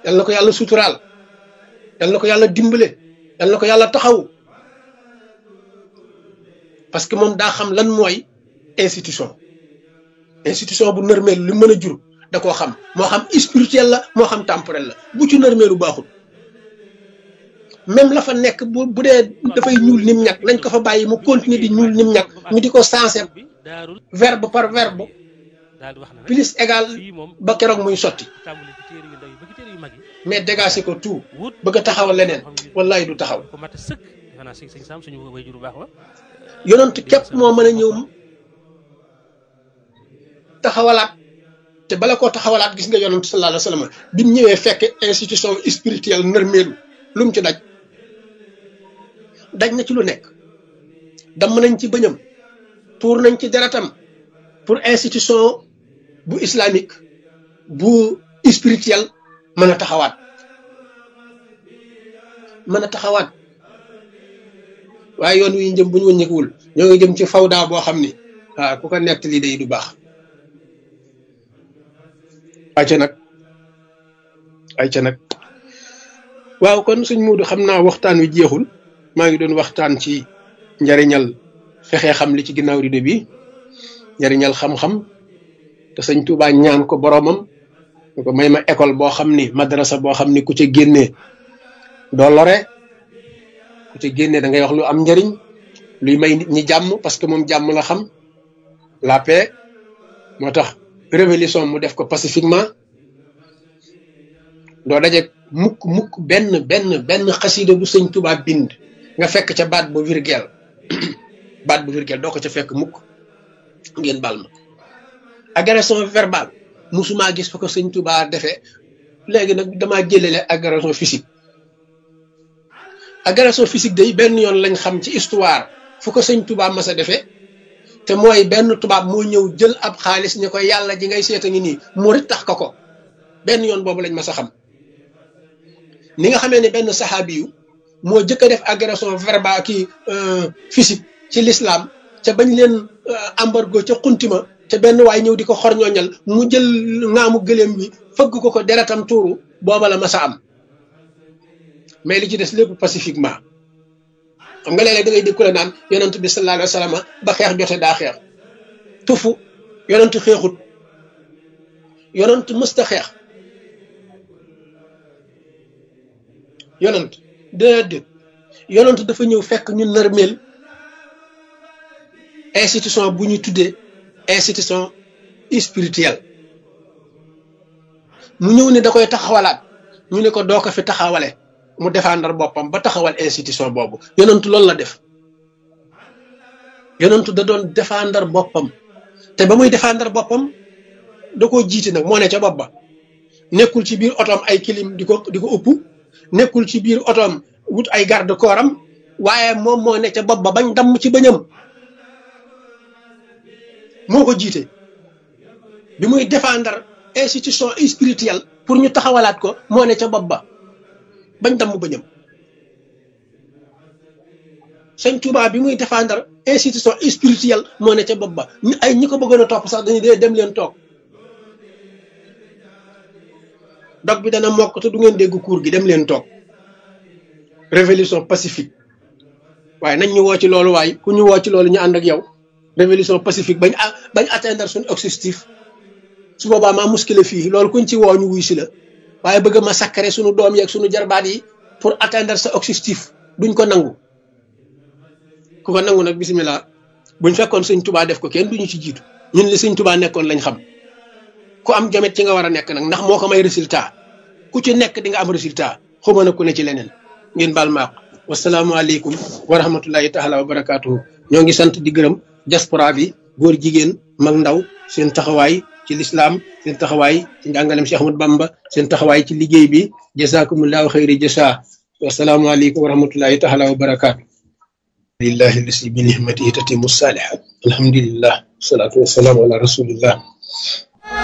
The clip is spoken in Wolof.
yal na ko yàlla suturaal yal na ko yàlla dimbale yal na ko yàlla taxaw parce que moom daa xam lan mooy institution institution bu nërmeelu li mën a jur da koo xam moo xam spirituel la moo xam temporel la bu ci nërmeelu baaxul même la fa nekk bu bu dee dafay ñuul nim ñag nañ ko fa bàyyi mu continuer di ñuul nim ñag ñu di ko sensé verbe par verbe plus égal ba keroog muy sotti mais dégager ko tout bëgg a taxawal leneen wallahi du taxaw yonent képp moo mën a ñëw taxawalaat te bala koo taxawalaat gis nga yonent sallallahu alayhi wa sallam bi mu ñëwee fekk institution spirituelle nërmeelu lu mu ci daj daj na ci lu nekk damm nañ ci bëñam tuur nañ ci deretam pour institution bu islamique bu spirituel mën a taxawaat mën a taxawaat waaye yoon wi jëm bu ñu wëññeekuwul ñoo ngi jëm ci fawda boo xam ni waaw ku ko nett lii day du baax ayca nag ayca nag waaw kon suñ muudu xam naa waxtaan wi jeexul maa ngi doon waxtaan ci njariñal fexe xam li ci ginnaaw rido bi njariñal xam-xam te sëñ Tuubaa ñaan ko boroomam ñu ko may ma école boo xam ni madrasa boo xam ni ku ca génnee doo lore ku ca génnee da ngay wax lu am njariñ luy may nit ñi jàmm parce que moom jàmm la xam la paix moo tax révolution mu def ko pacifiquement doo daje mukk mukk benn benn benn xasida bu sëñ Tuubaa bind nga fekk ca baat bu virgule baat bu virgule doo ko ca fekk mukk ngeen baal ma agression verbale musuma gis fa ko sëñ Tuubaa defee léegi nag damaa jëlele agression physique agression physique day benn yoon lañ xam ci histoire fu ko sëñ Tuubaa mas a defee te mooy benn tubaab moo ñëw jël ab xaalis ni ko yàlla ji ngay seeta ngi nii murit tax ko ko benn yoon boobu lañ mas a xam ni nga xamee ne benn saxaabi yu moo jëkk a def agression verbale kii physique ci l'islam ca bañ leen embargo ca xuntima te benn waay ñëw di ko xorñooñal mu jël ngaamu gëléem bi fëgg ko ko deretam tuuru booba la mas a am mais li ci des lépp pacifiquement xam nga léeg-léeg da ngay dégg ku la naan yonent bi sallallahu alayhi wa sallam ba xeex jote daa xeex tufu yonent xeexut yonent mësta xeex yonent déedéet yonent dafa ñëw fekk ñu nërmeel institution bu ñu tuddee institution spirituelle mu ñëw ne da koy taxawalaat ñu ne ko doo ko fi taxawale mu défendre boppam ba taxawal institution boobu yonentu loolu la def yonentu da doon défendre boppam te ba muy défendre boppam da koo jiite nag moo ne ca bopp ba nekkul ci biir otoom ay kilim di ko di ko ëpp nekkul ci biir otoom wut ay garde corps am waaye moom moo ne ca bopp ba bañ damm ci bëñam moo ko jiite bi muy défendre institution spirituelle pour ñu taxawalaat ko moo ne ca bopp ba bañ damm bëñam sëñ Tuubaa bi muy défendre institution spirituelle moo ne ca bopp ba ñu ay ñi ko bëggoon a topp sax dañuy dee dem leen toog dog bi dana mokk te du ngeen dégg cour gi dem leen toog révolution pacifique waaye nañ ñu woo ci loolu waaye ku ñu woo ci loolu ñu ànd ak yow révolution pacifique bañ bañ atteindre suñu objectif su boobaa maa muskile fii loolu kuñ ci woo ñu wuy si la waaye bëgg ma sakkare suñu doom yeeg suñu jarbaat yi pour atteindre sa objectif duñ ko nangu ku ko nangu nag bisimilah buñ fekkoon sëñ tubaa def ko kenn duñu ci jiitu ñun li sëñ tubaa nekkoon lañ xam ku am jamet ci nga war a nekk nag ndax moo ko may résultat ku ci nekk di nga am résultat xuma na ku ne ci leneen ngeen baal maaq wasalaamualeykum wa rahmatullahi taala wa barakaatuhu ñoo ngi sant di gërëm diaspora bi góor jigéen mag ndaw seen taxawaay ci lislaam seen taxawaay ci njàngalem Cheikh Ahmad Bamba seen taxawaay ci liggéey bi jazakumullahu xayri jasa wasalaamualeykum wa rahmatullahi taala wa barakaatu lillahi lasi bi nihmatihi tatimu salihat alhamdulillah wasalaatu wasalaamu ala rasulillah